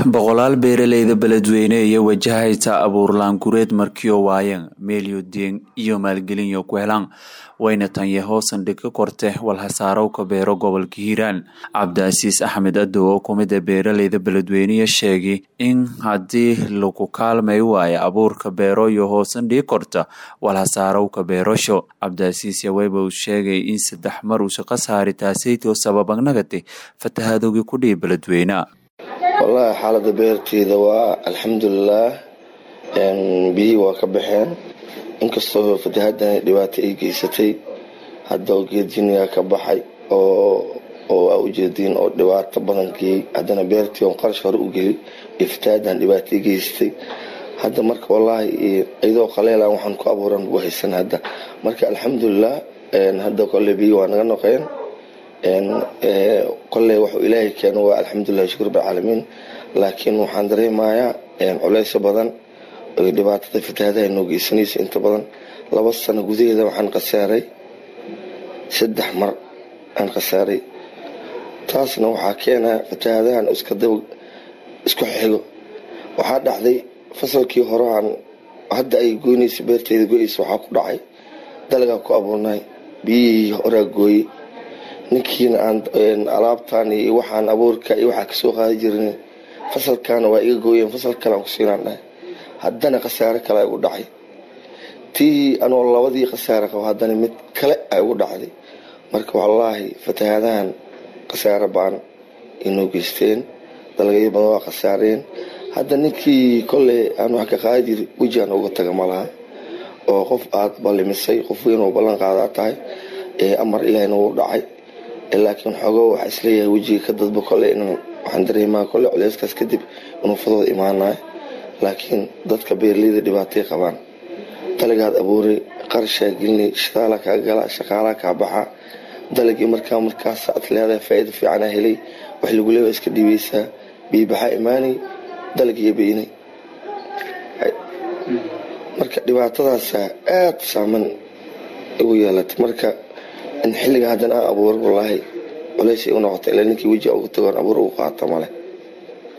boqolaal beeraleyda beledweyne iyo wajahaysa abuurlaan gureed markiyo waayan meelyo deeng iyo maalgelinyo ku helaan wayna tanye hoosan dhig ka korte walhasaarowka beero gobolka hiiraan cabdiasiis axmed adow oo kumida beeraleyda beledweyneya sheegay in haddii lagu kaalmay waayo abuurka beero iyo hoosan dhigi korta walhasaarowka beerasho cabdiasiis yaweyba uu sheegay in saddex mar uu shaqo saari taasaytoo sababagnagati fatahadowgii ku dhihi beledweyne wallaahi xaalada beerteeda waa alxamdulilaah biyihii waa ka baxeen inkastoo fatahadan dhibaato ay geysatay hadda geedjiniga ka baxay oo aa ujeediin oo dhibaato badan geeyey haddana beertii on qarash hore u geliyay iyo fatahadan dhibaato ay geysatay hadda marka wallaahi iyadoo qaleela waxaan ku abuuran ugu haysan hadda marka alxamdulilah hadda kole biyi waa naga noqeen koley waxuu ilaahay keeno waa alxamdulilah shukr bcaalamiin laakiin waxaan dareemayaa culeysyo badan dhibaatada fatahaadaha noo geysanaysa inta badan laba sano gudaheeda waxaan khasaaray saddex mar aan khasaaray taasna waxaa keenaa fatahaadahan iskadaba isku xigo waxaa dhacday fasalkii horeaan hadda ay goynaysa beerteeda go-eysa waxaa ku dhacay dalagaa ku abuurnay biyihii horaa gooyey ninkiina aan alaabtaan iyo waxaan abuurka iyo waxaa kasoo qaadi jirin fasalkaana waa iga gooyeen fasal kale aan kusiinaan dhahay haddana khasaare kale ay ugu dhacay tii anoo labadii khasaare qabo haddana mid kale ay ugu dhacday marka wallaahi fatahaadahan khasaare baan inoo geysteen dalagyo badan waa khasaareen hadda ninkii kolley aan wax ka qaadi jiri weji aan uga taga ma laha oo qof aad ballimisay qof weyn oo ballan qaadaa tahay amar ilaahina wuu dhacay laakiin xoogo waxaa isleeyahay wejiga ka dadba kole inaan waxaan dareemaa kole culeyskaas kadib inuu fadooda imaanayo laakiin dadka beeraleyda dhibaatay qabaan dalagaad abuuray qarashaa gelina shadaala kaa gala shaqaalaa kaa baxa dalagii markaa markaas aad leedahay faa-iida fiicanaa helay wax lagu leewa iska dhiibeysaa biibaxaa imaanay dalagiiyo beynay marka dhibaatadaasa aada saaman igu yeelatay marka in xilliga haddana aan abuuro wallaahi culays ay u noqota ilaa ninkii weji ugu tagoon abuur ugu qaata male